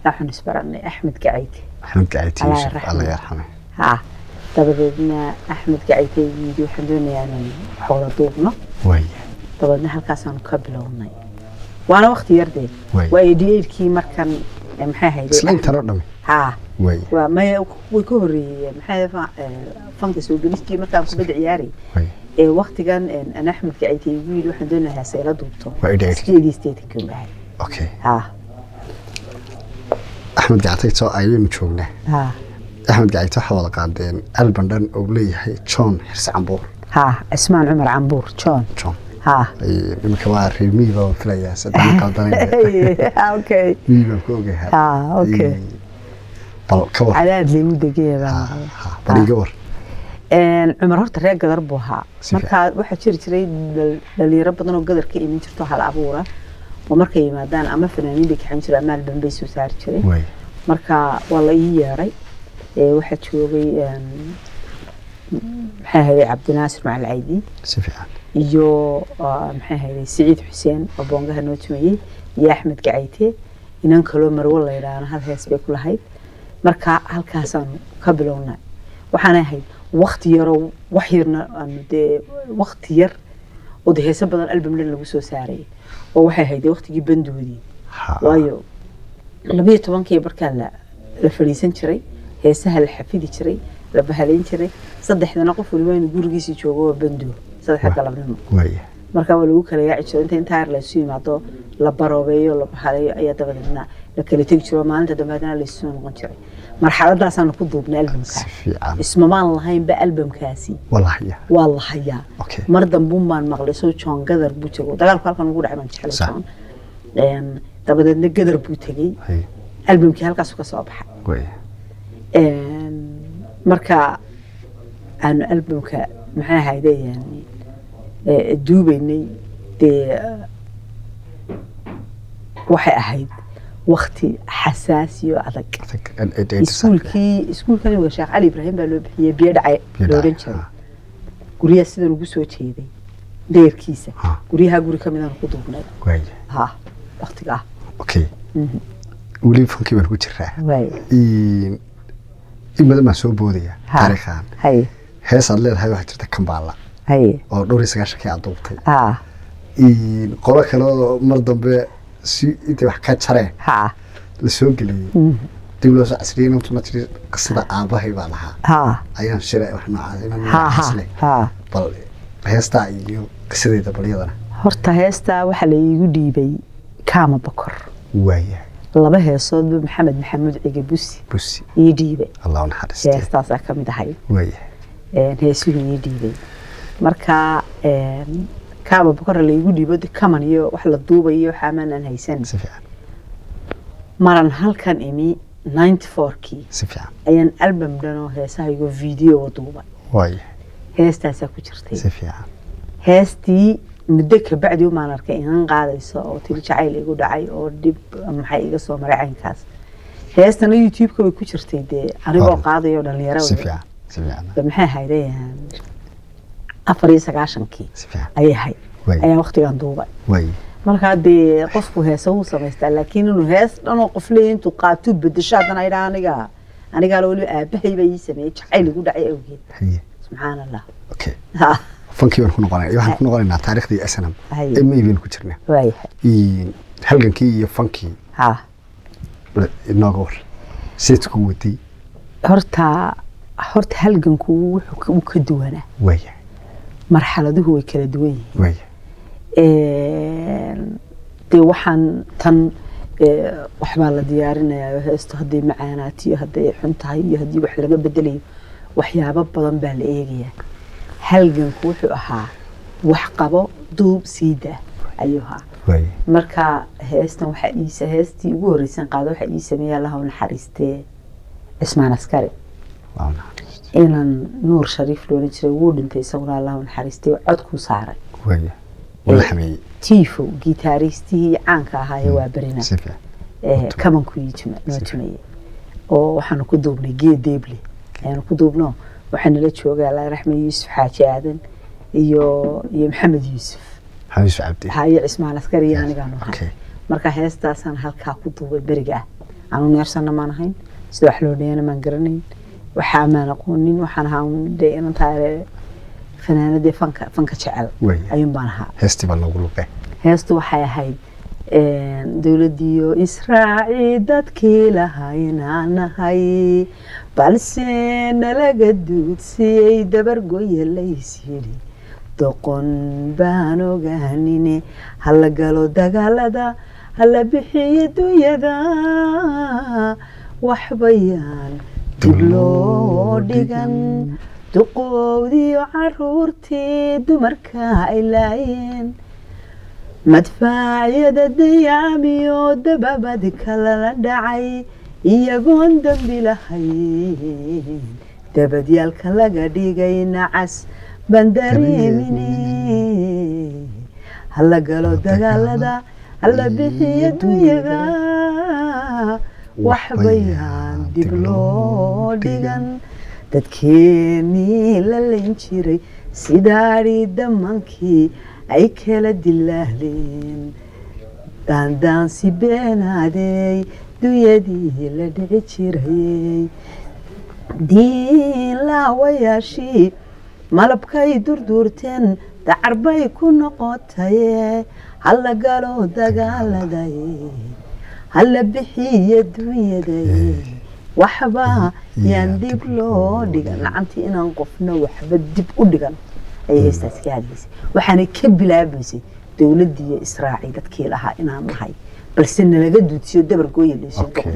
waxaan isbaranay axmed gacayte axmed gacayte Allah yuusuf yarxamه. alla yarxame ha dabadeedna axmed gacayte yidhi waxaan doonayaa inaan wax wada duubno waaya dabadeedna halkaasaanu ka bilownay waana waqti yardee Waay. waa edhiyeedkii markan eh, maxay hayday isla intanoo dhami ha waaya waa maya way ka horreeyeen maxay fa- eh, fanka soo gelistii markaan kubadda ciyaarayay waaya ee waqtigan eh, aan axmed gacayte igu yidhi waxaan doonayaa heeseela duubto Waa edhiyeedkii. sideedii sideetankii bahay okay ha axmed gacayte ayaynu joognaa ha axmed gacayte waxaa wada qaadeen alban dhan oo leeyahay john xirsi cambuur ha cismaan cumar cambuur john john ha Ay, iminka waa reer miyi baan filayaa saddex qaldanay okay miyi baan ku ogahay ha okay Ay, bal ka war cadaad leegu degaya Ha, baan maqlay. ha, bal iga war Een, cumar horta reer gadar buu ahaa Si markaa waxaa jiri jiray dhal- dhalinyaro badan oo gadar ka iman jirto hal abuura oo markay yimaadaan ama fanaaniin bay kaxan jiray ama alban bay soo saari jiray waaya marka waa la ii yeeray Ee, waxaa joogay een, maxay ahayd cabdinaasir macali caydi si fiican iyo ah, maxay ahayd siciid xuseen oo boongaha noo tumayey iyo axmed gacayte inan kaloo marwo la yidhaahna hal hees bay ku lahayd marka halkaasaan ka bilownay waxaan ahayd wakti yaroo wax yarna aanu dee wakti yar oo dee heeso badan album dhan lagu soo saarayay oo waxay ahayd waktigii bandoodii Ha, waayo labiyo tobankii markaa la la fadhiisan jiray heesaha la xafidi jiray la bahalayn jiray saddexdana qof waliba inuu gurigiisii joogo waa bandoo saddexda Wa- galabnimo waaya marka waa lagu kala yaaci jiro inta intaa yar laysu yimaado la baroobeeyo la bahaleeyo ayaa dabadeedna la kala tegi jiro maalinta dambe haddana laysu noqon jiray marxaladaasaanu ku duubnay albamka si fiican ismamaan lahaynba albamkaasi walahaya waa la hayaa okay mar dambuun baan maqlay soo joon gadar buu tego dagaalku halkan ugu dhacay baan jeclay Sax. joon Een, dabadeedna gadar buu tegey hay albamkii halkaasu ka soo baxay waaya Een, marka aanu albamka maxay ahayde yani ee, duubaynay dee waxay ahayd wakti xasaasi oo adag adag ed- ed- ed- iskuulkii iskuulkan iminka sheekh cali ibraahim baa loo bixiyey biyo dhacay biyo la dhacay, oran jiray ha. guryaha sidan ugu soo jeeday deerkiisa Ha. guryaha guri ka midaan ku duubnay waaya ha waktigaa okay weli fankii baan ku jiraa waay in in badan baan soo boodaya Ha. taariikhan haye heesaad leedahay waxaa jirta kambaala haye oo dhowr iyo sagaashankii aad duubtay ha in qolo kale oo mar dambe si intay wax ka jareen ha la soo geliyey dib loo soo casriyey inantuna tiri qisada aabahay baa lahaa ha ayaan shiray wax noocaas inaan ha ha xaslay ha bal heestaa iyo qisadeeda bal iyadana horta heestaa waxaa la iigu dhiibay kaama bokor waaya laba heesoodba maxamed maxamuud cige busi busi ii dhiibay allah u naxariistay heestaasaa ka mid ahay waaya een, heesuhu ii dhiibay marka een, kaama bokor laigu dhiibo de kaman iyo wax la duubayo waxaamanaan haysan si fiican maran halkan imi 94kii si fiican ayaan album dhanoo heesaha igo video duubay waaya heestaasaa ku jirtay si fiican heestii muddo kabacdi umaan arkay inan qaadayso oo tiri jacayl igu dhacay oo dhib maxay iga soo maray caynkaas heestana youtube-ka way ku jirtay dee anigoo Hore. qaadayo dhalinyaro si fiican si fiican maxay ahayd afar iyo sagaashankii si fiican ayay ahayd waaya ayaa waqtigan duubay waaya markaa dee qofku heesa wuu samaystaa laakiin inuu hees dhanoo qof leeya intuu qaatuu bedesho haddana idhaa aniga anigaala weliba aabahay baa ii sameeyey jacayl igu dhacay awgeed haye subxaan allah okay ha fankii baan ku noqonay waxaan ku noqonaynaa taariikhdii snm Haye. ee may baynu ku jirnaa waayahay In halgankii iyo fankii ha bal inooga war seedku waday horta horta halganku wuxuu ka- wuu ka duwanaa waaya marxaladuhu way kala duwan yihiin waaya Een, dee waxaan tan ee, waxbaa la diyaarinayaa heesto hadday macaanaato iyo hadday xun tahay iyo haddii wax laga bedelayo waxyaabo badan baa la eegayaa halganku wuxuu ahaa wax qabo duub siida ayuu ahaa waaya marka heestan waxaa iisa heestii ugu horreysan qaado waxaa ii sameeya allaha u naxariistee cismaan askari waa u naxariistay inan nuur shariif loolan jiray wuu dhintay isaguna allaha u naxariistay codkuu saaray waaya wuu la xameeyey tiifo gitaaristihii caanka ahaaye waa berina si fiican ee, kabanku ii tuma- noo tumayey oo waxaanu ku duubnay geed deeble ayaanu ku duubno waxaa nala jooga allah raxme yuusuf xaaji aadan iyo iyo maxamed yuusuf xamiis cabdi haye cismaan askari iyo anigaanu okay ahay marka heestaasaan halkaa ku duubay beriga ah anu neersana maan ahayn sida wax loo dhayana maan garanayn waxaa maan aqoonin waxaan ahaa un dee inantaa fanaanadii fanka fanka jecel Way. ayuun baan ahaa heestii baa loogu luqay heestu waxay ahayd dowladiyo israaci dadkii lahaynaa nahay balse nalaga duudsiyey dabargoya lays yidhi doqon baan ogaanine hala galo dagaalada hala bixiyo dunyada waxbayaan dib loo dhigan duqowdiyo caruurtii dumarka ay laayeen madfaacyada dayaamiyo dababad kalala dhacay iyagoon dambi lahayn dabadyaalka laga dhigay nacas bandareemine hala galo dagaalada hala bixiyo dunyada waxbayaan dib loo dhigan dadkeenii la layn jiray sidaadhii damankii ay kala dilaaleen daandaansi beenaadey dunyadii la dhici jirayey diin laawayaashii malabkay durduurteen dacarbay ku noqotaye hala galo dagaaladay hala bixiyo dunyadaye waxba yaan dib loo dhigan lacantii inaan qofna waxba dib u dhigan ayay heestaas ka hadlaysay waxaanay ka bilaabaysay dowladdiiyo israaci dadkii lahaa inaan nahay balse nalaga duudsiyo dabar gooya laysoo Okay.